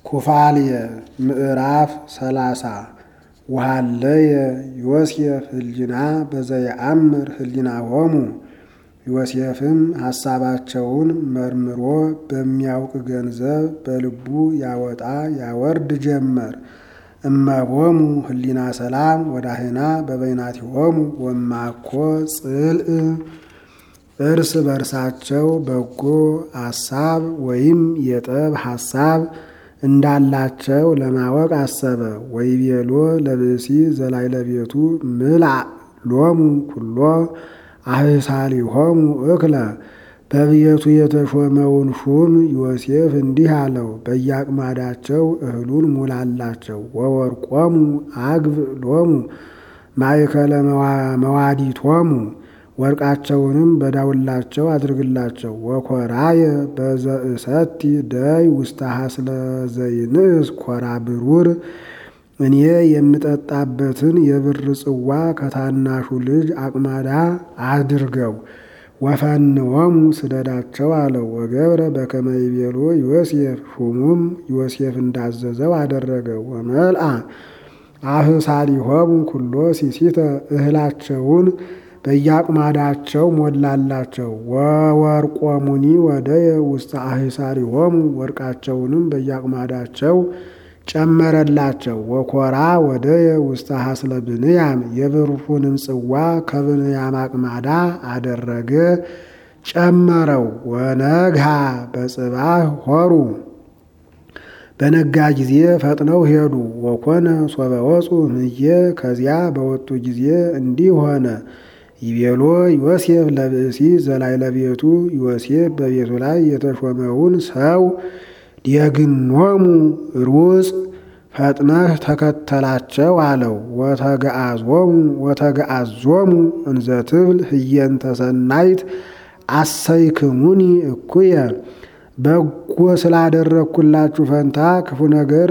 ኩፋልየ ምዕራፍ ሰላሳ ወሃለየ ዮሴፍ ህሊና በዘየአምር ህሊናሆሙ ዮሴፍም ሐሳባቸውን መርምሮ በሚያውቅ ገንዘብ በልቡ ያወጣ ያወርድ ጀመር። እመቦሙ ህሊና ሰላም ወዳህና በበይናቲሆሙ ወማኮ ጽልእ እርስ በርሳቸው በጎ ሐሳብ ወይም የጠብ ሐሳብ እንዳላቸው ለማወቅ አሰበ። ወይቤሎ ለብእሲ ዘላዕለ ቤቱ ምልዕ ሎሙ ኩሎ አህሳሊሆሙ እክለ በቤቱ የተሾመውን ሹም ዮሴፍ እንዲህ አለው፣ በየአቅማዳቸው እህሉን ሙላላቸው። ወወርቆሙ አግብ ሎሙ ማእከለ መዋዲቶሙ ወርቃቸውንም በዳውላቸው አድርግላቸው። ወኮራየ በዘእሰቲ ደይ ውስተ ሐስለ ዘይንእስ ኮራ ብሩር እኔ የምጠጣበትን የብር ጽዋ ከታናሹ ልጅ አቅማዳ አድርገው ወፈንወሙ ስደዳቸው አለው። ወገብረ በከመ ይቤሎ ዮሴፍ ሹሙም ዮሴፍ እንዳዘዘው አደረገ። ወመልአ አህሳሊሆሙ ኩሎ ሲሲተ እህላቸውን በየአቅማዳቸው ሞላላቸው። ወወርቆሙኒ ወደየ ውስተ አህሳሊሆሙ ወርቃቸውንም በየአቅማዳቸው ጨመረላቸው። ወኮራ ወደየ ውስተ ሐስለ ብንያም የብሩንም ጽዋ ከብንያም አቅማዳ አደረገ ጨመረው። ወነግሃ በጽባህ ሆሩ በነጋ ጊዜ ፈጥነው ሄዱ። ወኮነ ሶበ ወፁ እምዬ ከዚያ በወጡ ጊዜ እንዲህ ሆነ። ይቤሎ ዮሴፍ ለብእሲ ዘላዕለ ቤቱ ዮሴፍ በቤቱ ላይ የተሾመውን ሰው የግኖሙ ሩጽ ፈጥነህ ተከተላቸው አለው። ወተገአዞሙ ወተገአዞሙ እንዘ ትብል ህየንተ ሰናይት አሰይክሙኒ እኩየ በጎ ስላደረግኩላችሁ ፈንታ ክፉ ነገር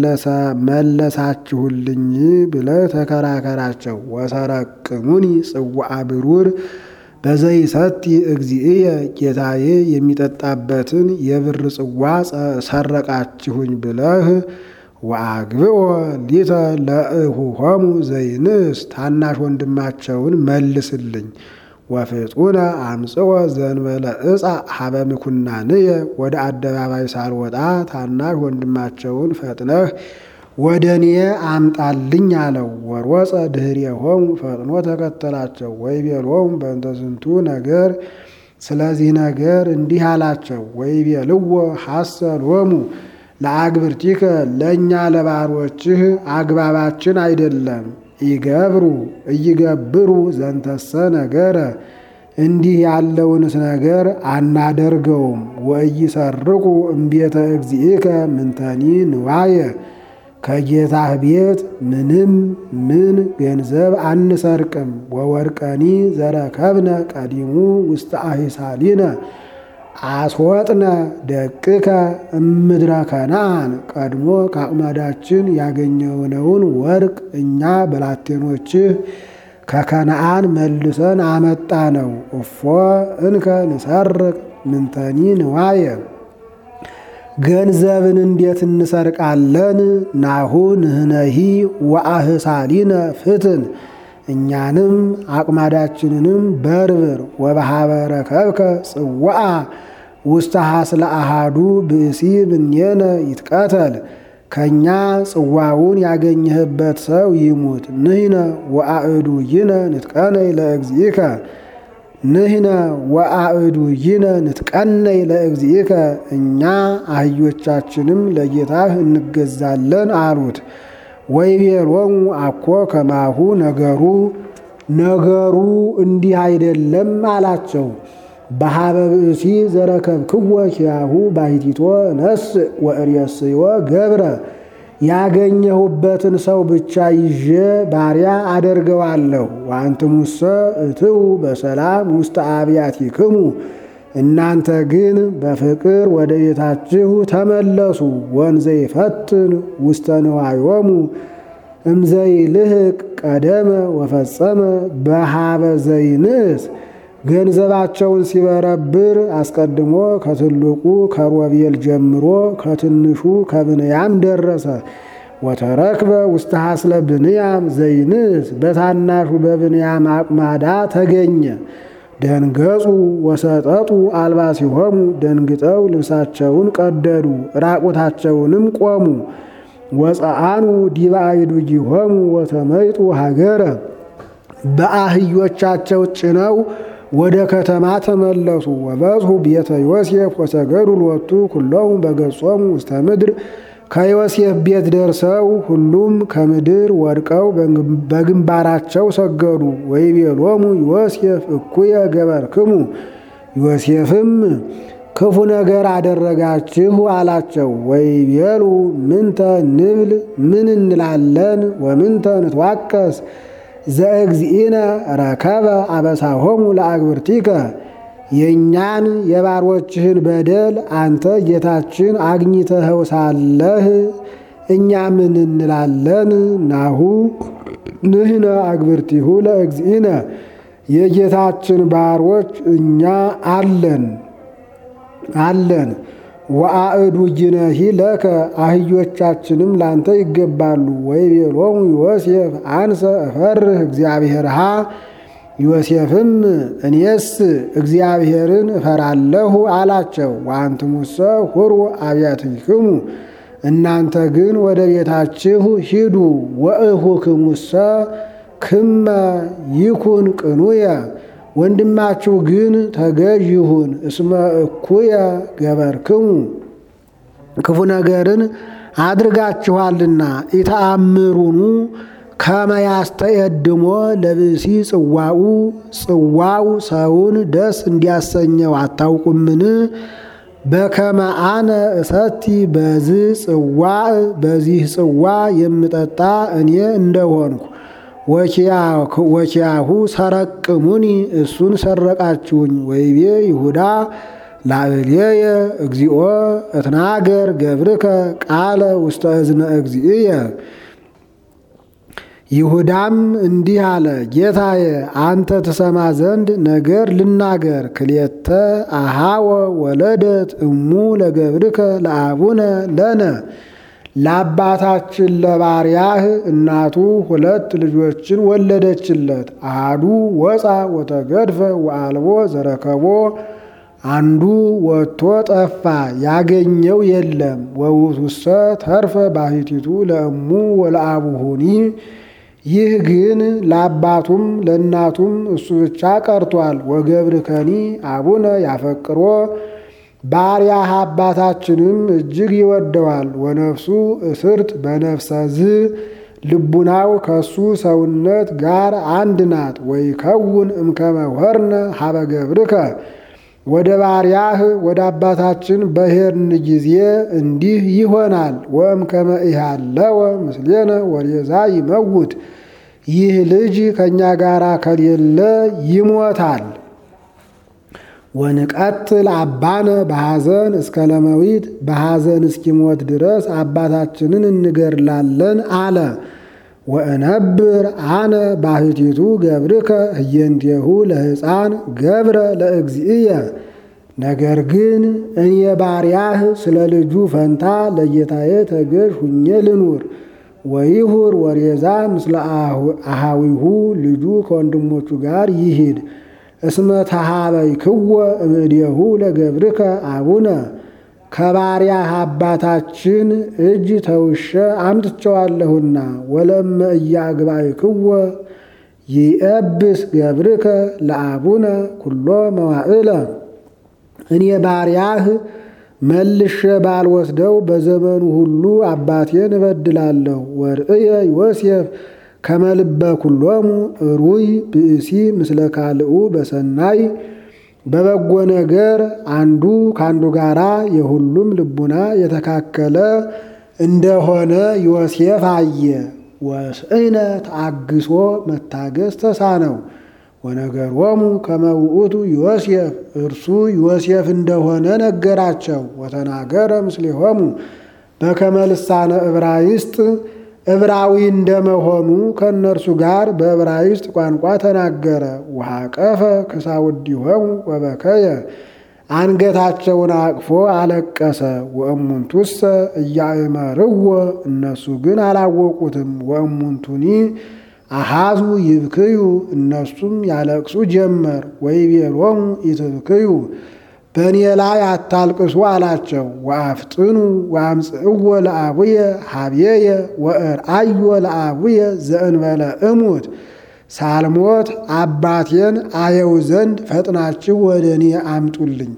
መለሳችሁልኝ ብለህ ተከራከራቸው። ወሰረቅሙኒ ጽዋዐ ብሩር በዘይሰቲ እግዚእየ ጌታዬ የሚጠጣበትን የብር ጽዋ ሰረቃችሁኝ ብለህ ወአግብኦ ሊተ ለእሁሆሙ ዘይንስ ታናሽ ወንድማቸውን መልስልኝ። ወፍጡነ አምጽኦ ዘንበለ ዕፃ ሀበ ምኩናንየ ወደ አደባባይ ሳልወጣ ታናሽ ወንድማቸውን ፈጥነህ ወደ እኔ አምጣልኝ አለው። ወሮፀ ድኅሬሆሙ ፈጥኖ ተከተላቸው። ወይቤሎሙ በእንተ ዝንቱ ነገር ስለዚህ ነገር እንዲህ አላቸው። ወይቤልዎ ሐሰሎሙ ለአግብርቲከ ለእኛ ለባሮችህ አግባባችን አይደለም ይገብሩ እይገብሩ ዘንተሰ ነገረ እንዲህ ያለውንስ ነገር አናደርገውም። ወእይሰርቁ እምቤተ እግዚእከ ምንተኒ ንዋየ ከጌታህ ቤት ምንም ምን ገንዘብ አንሰርቅም። ወወርቀኒ ዘረከብነ ቀዲሙ ውስተ አሂሳሊነ አስወጥነ ደቅከ እምድረ ከነአን ቀድሞ ከአቅማዳችን ያገኘነውን ወርቅ እኛ በላቴኖችህ ከከነአን መልሰን አመጣ ነው። እፎ እንከ ንሰርቅ ምንተኒ ንዋየ ገንዘብን እንዴት እንሰርቃለን? ናሁ ንህነሂ ወአህሳሊነ ፍትን እኛንም አቅማዳችንንም በርብር ወበሃበረ ከብከ ጽዋዓ ውስተ ሐስለ አሃዱ ብእሲ ምኔነ ይትቀተል ከእኛ ጽዋውን ያገኘህበት ሰው ይሙት። ንህነ ወአእዱይነ ንትቀነይ ለእግዚእከ ንህነ ወአእዱይነ ንትቀነይ ለእግዚእከ እኛ አህዮቻችንም ለጌታህ እንገዛለን አሉት። ወይቤሎሙ አኮ ከማሁ ነገሩ ነገሩ እንዲህ አይደለም አላቸው። በሀበ ብእሲ ዘረከብክዎ ኪያሁ ባሕቲቶ ነስ ወእሬስዮ ገብረ ያገኘሁበትን ሰው ብቻ ይዤ ባሪያ አደርገዋለሁ። ወአንትሙሰ እትው በሰላም ውስተ አብያቲክሙ እናንተ ግን በፍቅር ወደ ቤታችሁ ተመለሱ። ወንዘ ይፈትን ውስተ ንዋዮሙ እምዘይ ልህቅ ቀደመ ወፈጸመ በሃበ ዘይንስ ገንዘባቸውን ሲበረብር አስቀድሞ ከትልቁ ከሮቤል ጀምሮ ከትንሹ ከብንያም ደረሰ። ወተረክበ ውስተ ሐስለ ብንያም ዘይንስ በታናሹ በብንያም አቅማዳ ተገኘ። ደንገጹ ወሰጠጡ አልባሲሆሙ ደንግጠው ልብሳቸውን ቀደዱ፣ ራቁታቸውንም ቆሙ። ወፀአኑ ዲበ አዕዱጊሆሙ ወተመይጡ ሀገረ በአህዮቻቸው ጭነው ወደ ከተማ ተመለሱ። ወበጽሑ ቤተ ዮሴፍ ወሰገዱ ሎቱ ኩሎሙ በገጾሙ ውስተ ምድር ከዮሴፍ ቤት ደርሰው ሁሉም ከምድር ወድቀው በግንባራቸው ሰገዱ። ወይቤሎሙ ዮሴፍ እኩየ ገበርክሙ ዮሴፍም ክፉ ነገር አደረጋችሁ አላቸው። ወይቤሉ ምንተ ንብል ምን እንላለን? ወምንተ ንትዋቀስ ዘእግዚእነ ረከበ አበሳሆሙ ለአግብርቲከ የእኛን የባሮችህን በደል አንተ ጌታችን አግኝተኸው ሳለህ እኛ ምን እንላለን? ናሁ ንሕነ አግብርቲሁ ለእግዚእነ የጌታችን ባሮች እኛ አለን አለን ወአእዱጊነሂ ለከ አህዮቻችንም ላንተ ይገባሉ። ወይቤሎሙ ዮሴፍ አንሰ እፈርህ እግዚአብሔርሃ ዮሴፍም እኔስ እግዚአብሔርን እፈራለሁ አላቸው። ወአንትሙሰ ሁሩ አብያትክሙ እናንተ ግን ወደ ቤታችሁ ሂዱ። ወእኹክሙሰ ክመ ይኩን ቅኑየ ወንድማችሁ ግን ተገዥ ይሁን። እስመ እኩየ ገበርክሙ ክፉ ነገርን አድርጋችኋልና ኢተአምሩኑ ከመያስተየድሞ ለብሲ ጽዋኡ ጽዋው ሰውን ደስ እንዲያሰኘው አታውቁምን? በከመ አነ እሰቲ በዝ ጽዋዕ በዚህ ጽዋ የምጠጣ እኔ እንደሆንኩ ወኪያሁ ሰረቅሙኒ እሱን ሰረቃችሁኝ። ወይቤ ይሁዳ ላዕሌየ እግዚኦ እትናገር ገብርከ ቃለ ውስተ እዝነ እግዚእየ ይሁዳም እንዲህ አለ፣ ጌታዬ አንተ ትሰማ ዘንድ ነገር ልናገር። ክልኤተ አሃወ ወለደት እሙ ለገብርከ ለአቡነ ለነ ለአባታችን ለባሪያህ እናቱ ሁለት ልጆችን ወለደችለት። አሃዱ ወፃ ወተገድፈ ወአልቦ ዘረከቦ አንዱ ወጥቶ ጠፋ፣ ያገኘው የለም። ወውቱሰ ተርፈ ባሕቲቱ ለእሙ ወለአቡሁኒ ይህ ግን ለአባቱም ለእናቱም እሱ ብቻ ቀርቷል። ወገብርከኒ አቡነ ያፈቅሮ ባሪያህ አባታችንም እጅግ ይወደዋል። ወነፍሱ እስርት በነፍሰ ዝ ልቡናው ከሱ ሰውነት ጋር አንድ ናት። ወይ ከውን እምከመ ሆርነ ሀበ ገብርከ ወደ ባሪያህ ወደ አባታችን በሄድን ጊዜ እንዲህ ይሆናል። ወእምከመ ኢሃለወ ምስሌነ ወሬዛ ይመውት ይህ ልጅ ከእኛ ጋር ከሌለ ይሞታል። ወንቀትል አባነ በሐዘን እስከ ለመዊት በሐዘን እስኪሞት ድረስ አባታችንን እንገድላለን አለ። ወእነብር አነ ባሕቲቱ ገብርከ ህየንቴሁ ለሕፃን ገብረ ለእግዚእየ ነገር ግን እኔ ባሪያህ ስለ ልጁ ፈንታ ለጌታዬ ተገዥ ሁኜ ልኑር። ወይሁር ወሬዛ ምስለ አሃዊሁ ልጁ ከወንድሞቹ ጋር ይሂድ። እስመ ተሃበይክወ እምእዴሁ ለገብርከ አቡነ ከባሪያህ አባታችን እጅ ተውሸ አምጥቸዋለሁና። ወለመ እያግባይክወ ይእብስ ገብርከ ለአቡነ ኩሎ መዋዕለ እኔ ባሪያህ መልሼ ባልወስደው በዘመኑ ሁሉ አባቴን እበድላለሁ። ወርእየ ዮሴፍ ከመልበ ኩሎሙ ሩይ ብእሲ ምስለ ካልኡ በሰናይ በበጎ ነገር አንዱ ከአንዱ ጋራ የሁሉም ልቡና የተካከለ እንደሆነ ዮሴፍ አየ። ወስዕነ ተአግሶ መታገስ ተሳነው። ወነገሮሙ ከመ ውእቱ ዮሴፍ እርሱ ዮሴፍ እንደሆነ ነገራቸው። ወተናገረ ምስሌሆሙ በከመ ልሳነ ዕብራይስጥ ዕብራዊ እንደመሆኑ ከእነርሱ ጋር በዕብራይስጥ ቋንቋ ተናገረ። ወሐቀፈ ክሳውዲሆሙ ወበከየ አንገታቸውን አቅፎ አለቀሰ። ወእሙንቱሰ እያእመርዎ እነሱ ግን አላወቁትም። ወእሙንቱኒ አሃዙ ይብክዩ እነሱም ያለቅሱ ጀመር። ወይቤሎሙ ኢትብክዩ በእኔ ላይ አታልቅሱ አላቸው። ወአፍጥኑ ወአምጽእዎ ለአቡየ ሀብዬየ ወእርአዮ ለአቡየ ዘእንበለ እሙት ሳልሞት አባቴን አየው ዘንድ ፈጥናችሁ ወደ እኔ አምጡልኝ።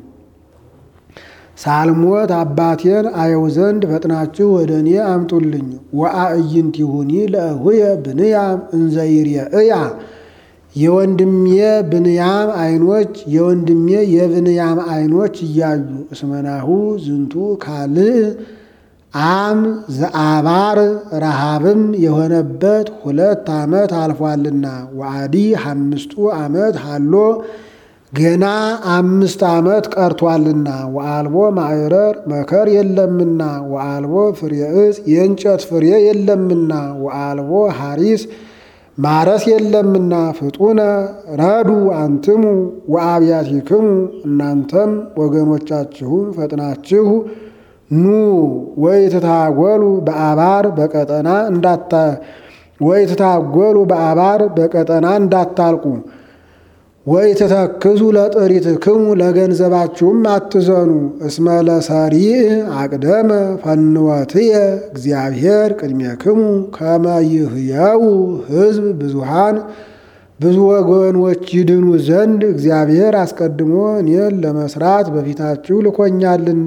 ሳልሞት አባቴን አየው ዘንድ ፈጥናችሁ ወደ እኔ አምጡልኝ። ወአዕይንቲሁኒ ለእሁየ ብንያም እንዘይርየእያ የወንድሜ ብንያም ዓይኖች የወንድሜ የብንያም ዓይኖች እያዩ እስመናሁ ዝንቱ ካልእ አም ዘአባር ረሃብም የሆነበት ሁለት ዓመት አልፏልና ወአዲ አምስቱ ዓመት ሃሎ ገና አምስት ዓመት ቀርቷልና ወአልቦ ማዕረር መከር የለምና ወአልቦ ፍሬ ዕፅ የእንጨት ፍሬ የለምና ወአልቦ ሐሪስ ማረስ የለምና ፍጡነ ረዱ አንትሙ ወአብያቲክሙ እናንተም ወገኖቻችሁም ፈጥናችሁ ኑ ወይትታጎሉ በአባር በቀጠና እንዳታ ወይትታጎሉ በአባር በቀጠና እንዳታልቁ ወይትተክዙ ለጥሪትክሙ ለገንዘባችሁም አትዘኑ። እስመ ለሰሪዕ አቅደመ ፈንወትየ እግዚአብሔር ቅድሜክሙ ከመ ይህየው ሕዝብ ብዙሃን ብዙ ወገኖች ይድኑ ዘንድ እግዚአብሔር አስቀድሞ እኔን ለመስራት በፊታችሁ ልኮኛልና።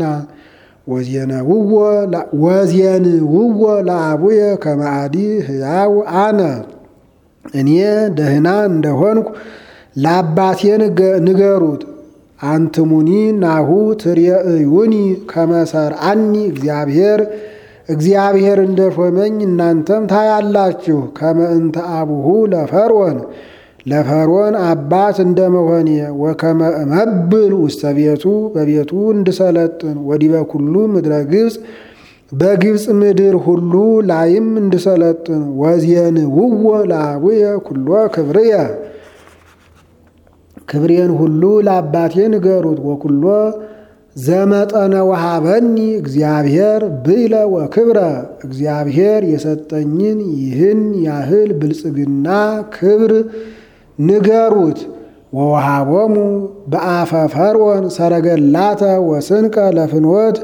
ወዜንውዎ ለአቡየ ከመአዲ ሕያው አነ እኔ ደህና እንደሆንኩ ለአባቴ ንገሩት። አንትሙኒ ናሁ ትሬእዩኒ ከመሰርአኒ እግዚአብሔር እግዚአብሔር እንደሾመኝ እናንተም ታያላችሁ። ከመእንተ አቡሁ ለፈርዖን ለፈርዖን አባት እንደመሆኔ ወከመ እመብል ውስተ ቤቱ በቤቱ እንድሰለጥን ወዲበ ኩሉ ምድረ ግብፅ በግብፅ ምድር ሁሉ ላይም እንድሰለጥን ወዜንውዎ ለአቡየ ኩሎ ክብርየ ክብሬን ሁሉ ለአባቴ ንገሩት። ወኩሎ ዘመጠነ ወሃበኒ እግዚአብሔር ብይለ ወክብረ እግዚአብሔር የሰጠኝን ይህን ያህል ብልጽግና ክብር ንገሩት። ወወሃቦሙ በአፈ ፈርዖን ሰረገላተ ወስንቀ ለፍኖት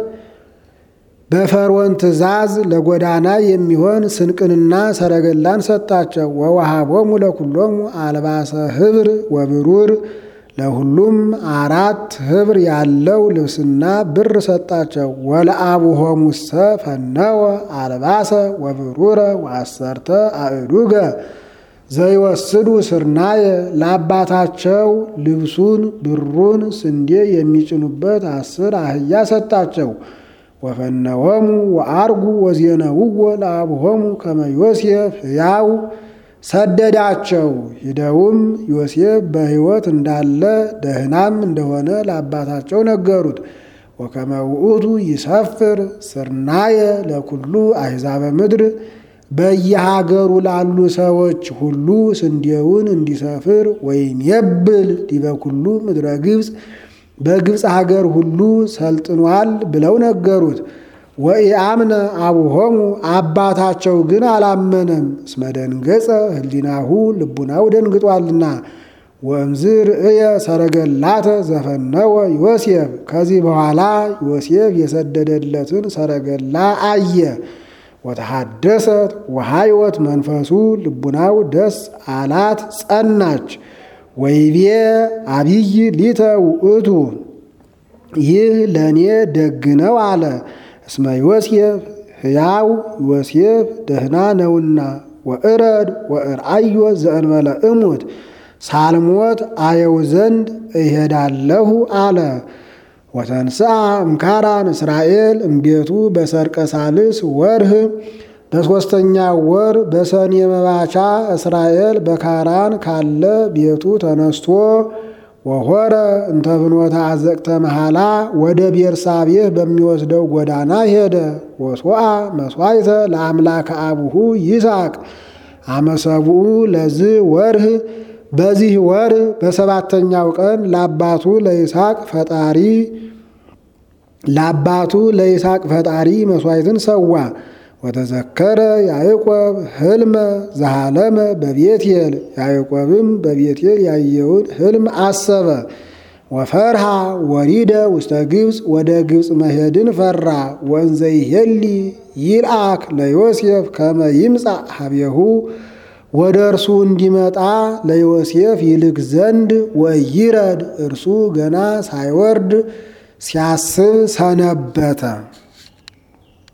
በፈርዖን ትእዛዝ ለጎዳና የሚሆን ስንቅንና ሰረገላን ሰጣቸው። ወወሃቦሙ ለኩሎሙ አልባሰ ህብር ወብሩር ለሁሉም አራት ህብር ያለው ልብስና ብር ሰጣቸው። ወለአቡሆሙሰ ፈነወ አልባሰ ወብሩረ ወአሰርተ አእዱገ ዘይወስዱ ስርናየ ለአባታቸው ልብሱን ብሩን ስንዴ የሚጭኑበት አስር አህያ ሰጣቸው። ወፈነወሙ ወአርጉ ወዜነውዎ ለአቡሆሙ ከመ ዮሴፍ ሕያው ሰደዳቸው። ሂደውም ዮሴፍ በሕይወት እንዳለ ደህናም እንደሆነ ለአባታቸው ነገሩት። ወከመ ውእቱ ይሰፍር ስርናየ ለኩሉ አሕዛበ ምድር በየሀገሩ ላሉ ሰዎች ሁሉ ስንዴውን እንዲሰፍር ወይም የብል ዲበ ኩሉ ምድረ ግብፅ በግብፅ ሀገር ሁሉ ሰልጥኗል ብለው ነገሩት። ወኢአምነ አቡሆሙ አባታቸው ግን አላመነም። እስመ ደንገጸ ህሊናሁ ልቡናው ደንግጧልና። ወእምዝ ርእየ ሰረገላተ ዘፈነወ ዮሴፍ ከዚህ በኋላ ዮሴፍ የሰደደለትን ሰረገላ አየ። ወተሐደሰት ወሃይወት መንፈሱ ልቡናው ደስ አላት ጸናች። ወይቤ አብይ ሊተ ውእቱ ይህ ለእኔ ደግ ነው አለ። እስመ ዮሴፍ ሕያው ዮሴፍ ደህና ነውና። ወእረድ ወእርአዮ ዘእንበለ እሙት ሳልሞት አየው ዘንድ እሄዳለሁ አለ። ወተንስአ እምካራን እስራኤል እምቤቱ በሰርቀ ሳልስ ወርህ በሦስተኛ ወር በሰኔ መባቻ እስራኤል በካራን ካለ ቤቱ ተነስቶ ወሆረ እንተ ፍኖተ አዘቅተ መሐላ ወደ ቤርሳቤህ በሚወስደው ጎዳና ሄደ። ወሶአ መስዋዕተ ለአምላከ አቡሁ ይስሐቅ አመሰብኡ ለዝ ወርህ በዚህ ወር በሰባተኛው ቀን ለአባቱ ለይስሐቅ ፈጣሪ ለአባቱ ለይስሐቅ ፈጣሪ መስዋዕትን ሰዋ። ወተዘከረ ያዕቆብ ህልመ ዘሃለመ በቤቴል ያዕቆብም በቤቴል ያየውን ህልም አሰበ። ወፈርሃ ወሪደ ውስተ ግብፅ ወደ ግብፅ መሄድን ፈራ። ወንዘ ይሄሊ ይልአክ ለዮሴፍ ከመ ይምጻእ ሀቤሁ ወደ እርሱ እንዲመጣ ለዮሴፍ ይልክ ዘንድ ወይረድ እርሱ ገና ሳይወርድ ሲያስብ ሰነበተ።